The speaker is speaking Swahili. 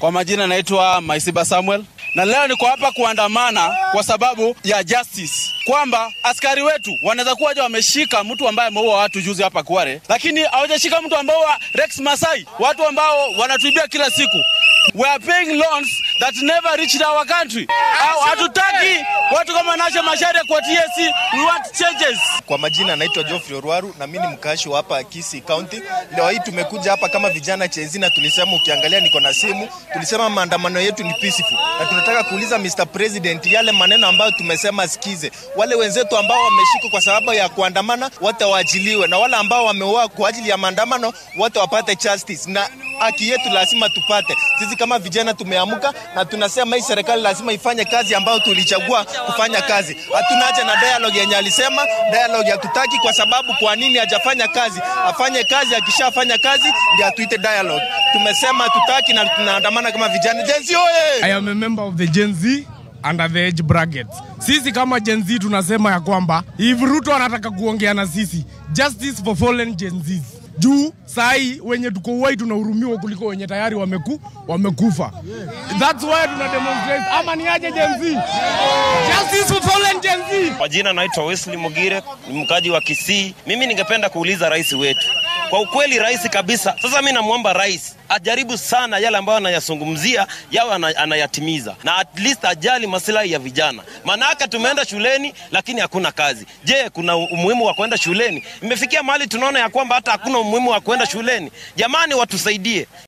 Kwa majina naitwa Maisiba Samuel, na leo niko hapa kuandamana kwa sababu ya justice, kwamba askari wetu wanaweza kuwa wameshika mtu ambaye ameua watu juzi hapa Kware, lakini hawajashika mtu ambao wa Rex Masai, watu ambao wanatuibia kila siku. We are paying loans that never reached our country. Au hatutaki watu kama Nasha Macharia kwa TSC, we want changes. Kwa majina naitwa Geoffrey Orwaru na mimi ni mkaashi wa hapa Kisii County. Leo hii tumekuja hapa kama vijana chenzi na tulisema, ukiangalia niko na simu, tulisema maandamano yetu ni peaceful, na tunataka kuuliza Mr President yale maneno ambayo tumesema sikize. Wale wenzetu ambao wameshikwa kwa sababu ya kuandamana wote waachiliwe, na wale ambao wameuawa kwa ajili ya maandamano wote wapate justice, na haki yetu lazima tupate. Sisi kama vijana tumeamka na tunasema hii serikali lazima ifanye kazi ambayo tulichagua kufanya kazi. Hatuna haja na dialogue yenye alisema dialogue hatutaki, kwa sababu kwa nini hajafanya kazi? Afanye kazi, akishafanya kazi ndio atuite dialogue. Tumesema hatutaki na tunaandamana kama vijana. Gen Z oye! I am a member of the Gen Z under the age brackets. Sisi kama Gen Z tunasema ya kwamba if Ruto anataka kuongea na sisi, justice for fallen Gen Zs. Juu sahi wenye tuko uwai tunahurumiwa kuliko wenye tayari wameku, wamekufa. That's why tuna demonstrate. Ama ni aje Gen Z? Justice for fallen Gen Z. Kwa jina naitwa Wesley Mugire, ni mkaji wa Kisii. Mimi ningependa kuuliza rais wetu kwa ukweli, rais kabisa. Sasa mi namwomba rais ajaribu sana yale ambayo anayazungumzia yawe ana- anayatimiza, na at least ajali masilahi ya vijana. Maanake tumeenda shuleni lakini hakuna kazi. Je, kuna umuhimu wa kwenda shuleni? Imefikia mahali tunaona ya kwamba hata hakuna umuhimu wa kwenda shuleni. Jamani, watusaidie.